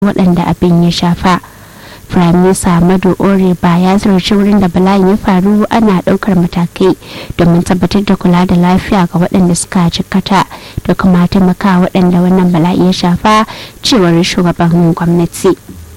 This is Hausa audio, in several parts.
waɗanda abin ya shafa firaminista madu ore ba ya ziyarci wurin da bala'in ya faru ana ɗaukar matakai domin tabbatar da kula da lafiya ga waɗanda suka jikkata da kuma taimaka waɗanda wannan bala'i ya shafa cewar shugaban gwamnati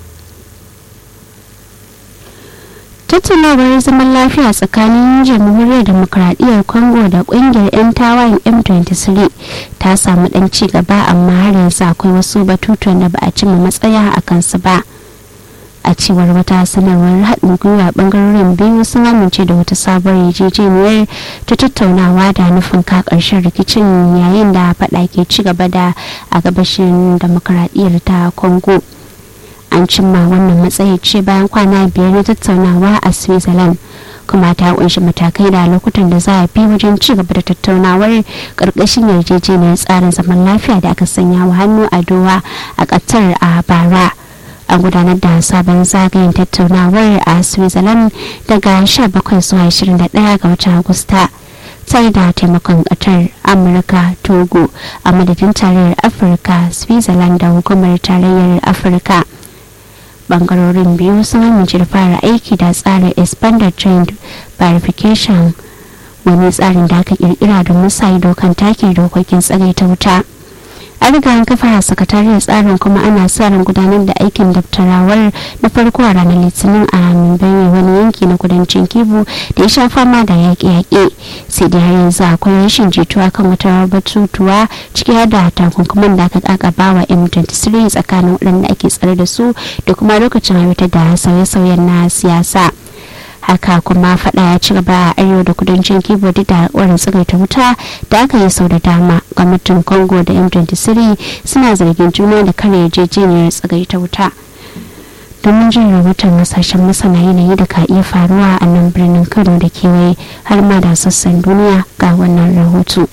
tattaunawar zaman lafiya tsakanin jamhuriyar demokradiyyar congo da kungiyar 'yan tawayen m23 ta samu dan ci gaba amma har yanzu akwai wasu batutuwan da ba a cimma matsaya a kansu ba a cewar wata sanarwar haɗin gwiwa ɓangarorin biyu sun amince da wata sabuwar yarjejeniyar ta tattaunawa da nufin ka ƙarshen rikicin yayin da faɗa ke ci gaba da a gabashin demokradiyyar ta congo an cimma wannan matsayi ce bayan kwana biyar na tattaunawa a switzerland kuma ta kunshi matakai da lokutan da za a bi wajen ci gaba da tattaunawar karkashin yarjejeniyar tsarin zaman lafiya da aka sanya wa hannu a dowa a qatar a bara an gudanar da sabon zagayen tattaunawar a switzerland daga 17 zuwa 21 ga watan agusta tare da taimakon qatar amurka togo a madadin tarayyar afirka switzerland da hukumar tarayyar afirka bangarorin biyu sun amince da fara aiki da tsarin expanded trend verification wani tsarin da aka kirkira domin sa ido kan take dokokin tsare ta wuta an riga an kafa sakatariyar tsarin kuma ana sa ran gudanar da aikin daftarawar na farko a ranar litinin a mumbai wani yanki na kudancin kibu da ya sha fama da yaƙe-yaƙe sai dai har yanzu akwai rashin jituwa kan wata batutuwa ciki har da takunkuman da aka kakaba wa m23 tsakanin waɗanda ake tsare da su da kuma lokacin aiwatar da sauye-sauyen na siyasa haka kuma fada ya ci gaba a arewa da kudancin kibo duk da alkawarin tsagaita wuta da aka yi sau da dama gwamnatin congo da m23 suna zargin juna da kare yarjejeniyar tsagaita wuta domin jin rahoton hasashen masana yanayi da ka iya faruwa a nan birnin kano da kewaye har ma da sassan duniya ga wannan rahoto.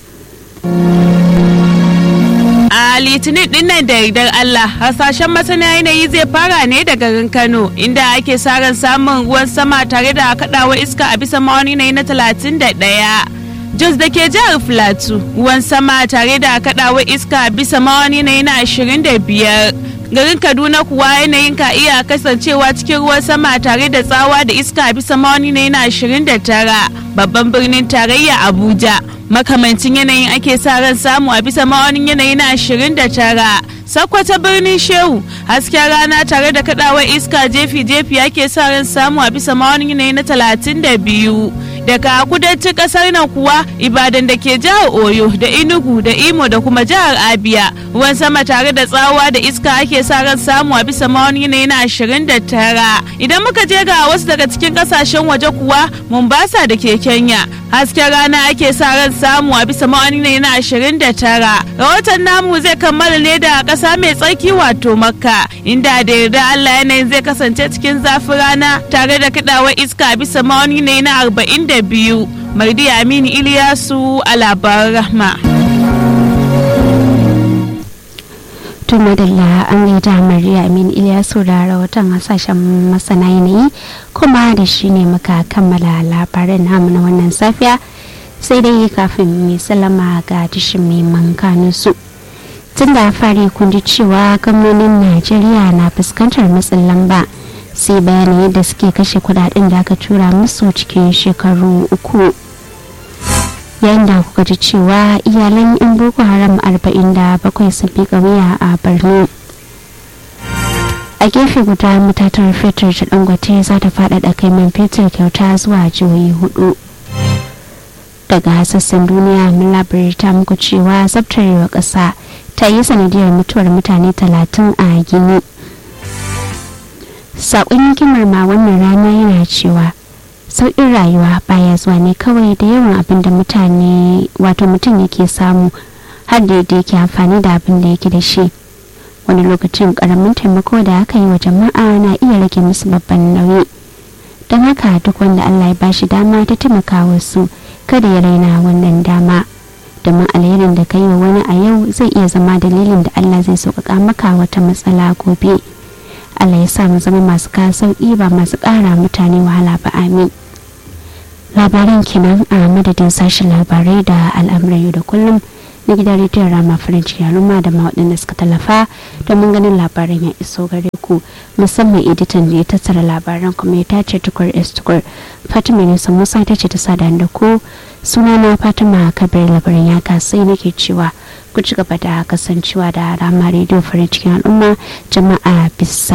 a litinin dinnan da yardar Allah hasashen masana yanayi zai fara ne da garin Kano inda ake sa ran samun ruwan sama tare da kaɗawa iska a bisa mawani na na 31. Jos da ke jihar Filatu ruwan sama tare da kaɗawa iska a bisa mawani na na 25. garin kaduna kuwa yanayin ka iya kasancewa cikin ruwan sama tare da tsawa da iska bisa mawani na yana 29 babban birnin tarayya abuja makamancin yanayin ake sa ran samu a bisa ma'aunin yanayi na 29 sakwata birnin shehu hasken rana tare da kadawar iska jefi-jefi ake sa ran samu a bisa ma'aunin yanayi na 32 daga kudancin kasar nan kuwa ibadan da ke jihar oyo da inugu da imo da kuma jihar abia ruwan sama tare da tsawa da iska ake sa ran samu a bisa ma'aunin yanayi na 29 idan muka je ga wasu daga cikin kasashen waje kuwa mombasa da ke kenya hasken rana ake sa ran samu a bisa ma'aunin yanayi na 29 rahoton namu zai kammala ne da kasa mai tsarki wato makka inda da yarda allah yanayin zai kasance cikin zafin rana tare da kadawar iska bisa ma'aunin yanayi na 42 mardi aminu iliyasu a labaran rahma to madalla an gaida mariya amin iliyasu da rahoton hasashen masana yanayi kuma da shi ne muka kammala labaran namu na wannan safiya sai dai kafin mai salama ga tashin mai mankanin su tun da fari kun ji cewa gwamnonin najeriya na fuskantar matsin lamba sai bayanai yadda suke kashe kudaden da aka tura musu cikin shekaru uku yayin da kuka ji cewa iyalan yan boko haram 47 sun fi wuya a borno a gefe guda matatar fetur ta dangote za ta faɗaɗa kai man fetur kyauta zuwa jihohi hudu daga sassan duniya mun labarta muku cewa tsabtarewa ƙasa ta yi sanadiyar mutuwar mutane 30 a gini saƙon hikimar ma wannan rana yana cewa sauƙin rayuwa baya zuwa ne kawai da yawan abin da mutane wato mutum yake samu har da yadda yake amfani da abin da yake da shi wani lokacin ƙaramin taimako da aka yi wa jama'a na iya rage musu babban nauyi don haka duk wanda allah ya bashi dama ta taimaka wasu kada ya raina wannan dama domin alherin da ka yi wa wani a yau zai iya zama dalilin da allah zai sauƙaƙa maka wata matsala gobe allah ya sa mu zama masu kawo sauƙi ba masu ƙara mutane wahala ba amin labaran kenan a madadin sashen labarai da al'amuran yau da kullum na gidan rediyon rama farin ciki al'umma da ma waɗanda suka tallafa domin ganin labaran ya iso gare ku musamman editan da ya tattara labaran kuma ya tace tukur s tukur fatima ne musa ta ce ta sada da ku sunana fatima kabir labarin ya kasai nake cewa ku ci gaba da kasancewa da rama rediyo farin cikin al'umma jama'a bisa